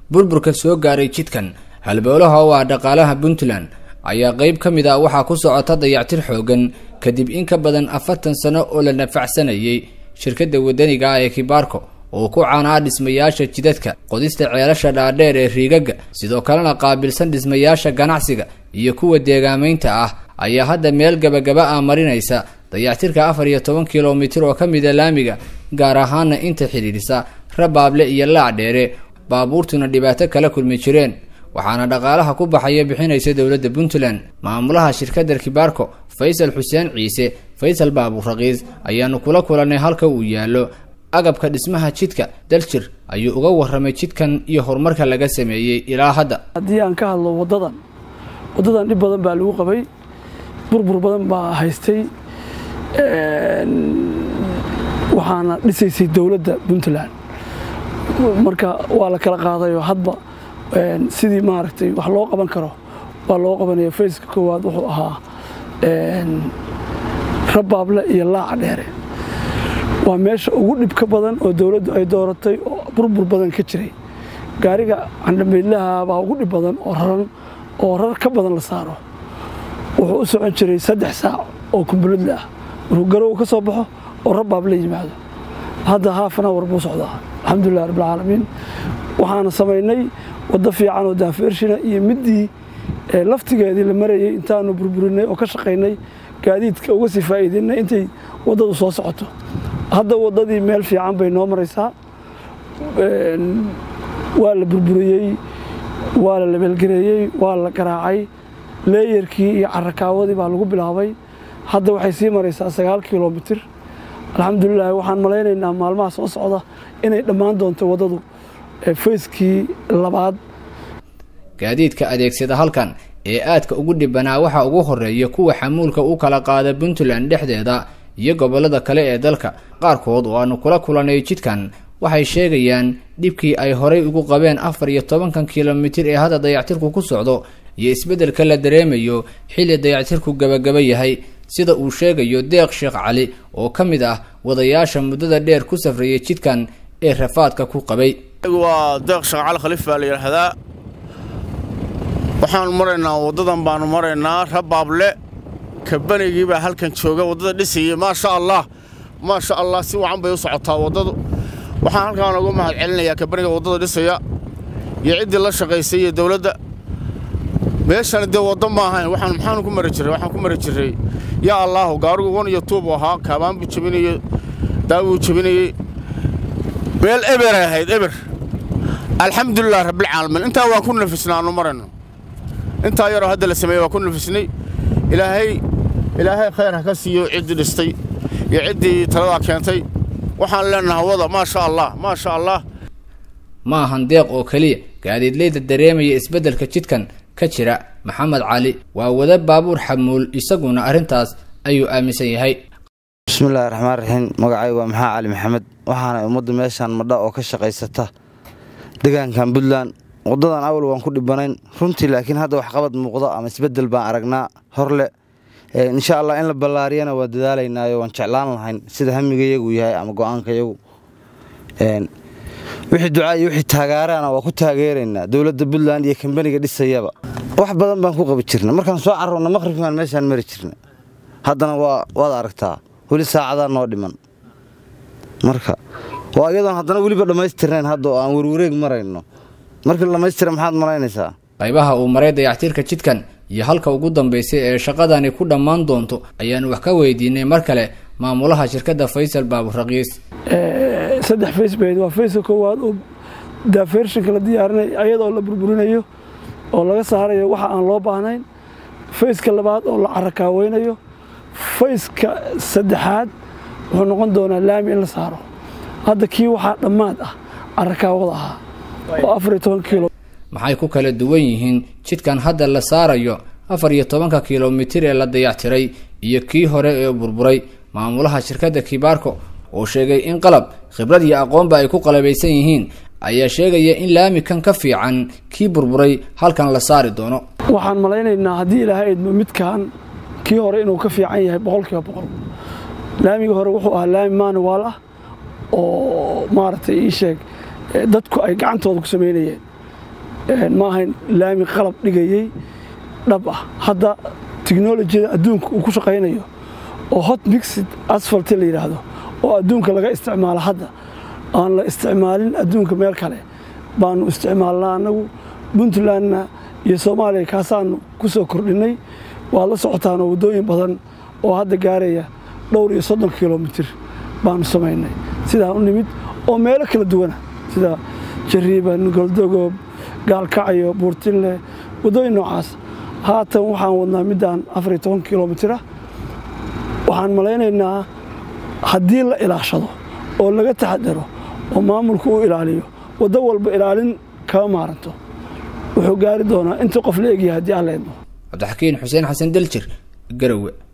burburka soo gaaray jidkan halbowlaha oo ah dhaqaalaha puntland ayaa qeyb ka mid ah waxaa ku socota dayactir xoogan kadib in ka badan afartan sano oo la nafacsanayay shirkadda wadaniga ah ee kibaarko oo ku caanaa dhismayaasha jidadka qodista ceelasha dhaadheer ee riigagga sidoo kalena qaabilsan dhismayaasha ganacsiga iyo kuwa deegaamaynta ah ayaa hadda meel gabagaba ah marinaysa dayactirka afar iyo toban kilomitir oo ka mida laamiga gaar ahaana inta xidhiidhisa rabaable iyo laacdheere baabuurtuna dhibaato kala kulmi jireen waxaana dhaqaalaha ku baxaya bixinaysa dowladda puntland maamulaha shirkadda kibaarko faysal xuseen ciise faysal baabuur raqiis ayaanu kula kulannay halka uu yaallo agabka dhismaha jidka daljir ayuu uga warramay jidkan iyo horumarka laga sameeyey ilaa hadda haddii aan ka hadlo waddadan waddadan dhib badan baa lagu qabay burbur badan baa haystay waxaana dhisaysay dowladda puntland marka waa la kala qaadayoo hadba sidii maaragtay wax loo qaban karo waa loo qabanaya fayska koowaad wuxuu ahaa rabaable iyo laaca dheere waa meesha ugu dhibka badan oo dowladdu ay dooratay oo burbur badan ka jiray gaariga candhamaydlaha baa ugu dhib badan oo raran oo rar ka badan la saaro wuxuu u socon jiray saddex saac oo kumbuladla ah markuu garow ka soo baxo oo rabaab la yimaado hadda haafana war buu socdaa alxamdulilah rabbilcaalamiin waxaana samaynay waddo fiican oo daafeershina iyo middii laftigeedii la marayay intaanu burburinay oo ka shaqaynay gaadiidka uga sii faa'iidaynay intay waddadu soo socoto hadda waddadii meel fiican bay noo maraysaa waa la burburiyey waa la labeelgareeyey waa la garaacay leeyarkii iyo carakaawadii baa lagu bilaabay hadda waxay sii maraysaa sagaal kilomitir alxamdulilah waxaan malaynaynaa maalmaha soo socda inay dhammaan doonto waddadu fayskii labaad gaadiidka adeegsada halkan ee aadka ugu dhibanaa waxaa ugu horeeya kuwa xamuulka u kala qaada puntland dhexdeeda iyo gobollada kale ee dalka qaarkood oo aanu kula kulannay jidkan waxay sheegayaan dhibkii ay horay ugu qabeen afar iyo tobankan kilomitir ee hadda dayactirku ku socdo iyo isbeddelka la dareemayo xilli dayactirku gabagaba yahay sida uu sheegayo deeq sheekh cali oo ka mid ah wadayaasha muddada dheer ku safrayay jidkan ee rafaadka ku qabay waa deeq sheekh cali khaliif baa la yidhaahdaa waxaanu maraynaa waddadan baanu maraynaa rabaable kabanigii baa halkan jooga waddada dhisayay maasha allah maasha allah si wacan bay u socotaa waddadu waxaan halkaan ugu mahad celinayaa kabaniga waddada dhisaya iyo ciddii la shaqaysay iyo dowladda meeshani dee waddo ma ahayn waxaan maxaanu ku mari jirray waxaan ku mari jirray yaa allaahu gaarigu wan iyo tuubu ahaa kaabaan buu jebinayey daawuu jebinayey meel eberay ahayd eber alxamdulilah rabbilcaalamiin intaa waan ku nafisnaa aanu marayno intaa yaroo hadda la sameeyey waan ku nafisnay ilaahay ilaahay khayr ha ka siiyo ciddii dhistay iyo ciddii taladaa keentay waxaan leenahay wada maasha allah maasha allah ma ahan deeq oo keliya gaadiidleyda dareemaya isbeddelka jidkan ka jira maxamed cali waa wada baabuur xamuul isaguna arrintaas ayuu aaminsan yahay bismillahi raxmaan raxiim magacay waa maxaa cali maxamed waxaana ummadda meeshaan madha oo ka shaqaysata degaankan puntland waddadan awal waan ku dhibanayn runtii laakiin hadda waxqabad muuqda ama isbeddel baan aragnaa horle insha allah in la ballaariyana waa dadaalaynaayo waan jeclaan lahayn sida hamigayagu yahay ama go-aankayagu wixii ducaa iyo wixii taagaaraana waa ku taageeraynaa dowladda puntland iyo kambaniga dhisayaba wax badan baan ku qabi jirna markaan soo carroonna maqhribkaan meeshaan mari jirna haddana waa waad aragtaa weli saacadaa noo dhiman marka waa iyadoon haddana weliba dhammaystirnayn hadda oo aan werwareeg marayno markii la dhammaystira maxaad malaynaysaa qaybaha uu maray dayactirka jidkan iyo halka ugu dambaysay ee shaqadani ku dhammaan doonto ayaanu wax ka weydiinay mar kale maamulaha shirkadda faysal baabur raqiis saddex fays bayd waa fayska koowaad oo daafeershinka la diyaarinay ayadoo la burburinayo oo laga saarayo waxa aan loo baahnayn fayska labaad oo la carakaaweynayo fayska saddexaad wuxuu noqon doonaa laami in la saaro hadda kii waxaa dhammaad ah carakaawada ahaa oo afar iyo toban kiilo maxay ku kala duwan yihiin jidkan hadda la saarayo afar iyo tobanka kilomitir ee la dayactiray iyo kii hore ee burburay maamulaha shirkadda kibaarko oo sheegay in qalab khibrad iyo aqoonba ay ku qalabaysan yihiin ayaa sheegaya in laamikan ka fiican kii burburay halkan la saari doono waxaan malaynaynaa haddii ilaahay idmo midkan kii hore inuu ka fiican yahay boqol kiiba boqol laamigii hore wuxuu ahaa laami manuwaal ah oo maaragtay ii sheeg dadku ay gacantooda ku samaynayeen ma ahayn laami qalab dhigayey dhab ah hadda tiknolojiyada adduunka uu ku shaqaynayo oo hot mixid asfalt la yidhaahdo oo adduunka laga isticmaalo hadda aan la isticmaalin adduunka meel kale baanu isticmaalnaa annagu puntlandna iyo soomaaliya kaasaanu ku soo kordhinnay waad la socotaanoo waddooyin badan oo hadda gaaraya dhowr iyo soddon kilomitir baanu samaynay sidaan u nimid oo meelo kala duwana sida jariiban goldogoob gaalkacyo buurtinle waddooyin noocaas haatan waxaan wadnaa middaan afar iyo toban kilomitir ah waxaan malaynaynaa haddii la ilaashado oo laga taxadaro oo maamulku u ilaaliyo waddo walba ilaalin kama maaranto wuxuu gaari doonaa inta qof la egyahay haddii aan leedno cabdixakiin xuseen xasan daljir garowe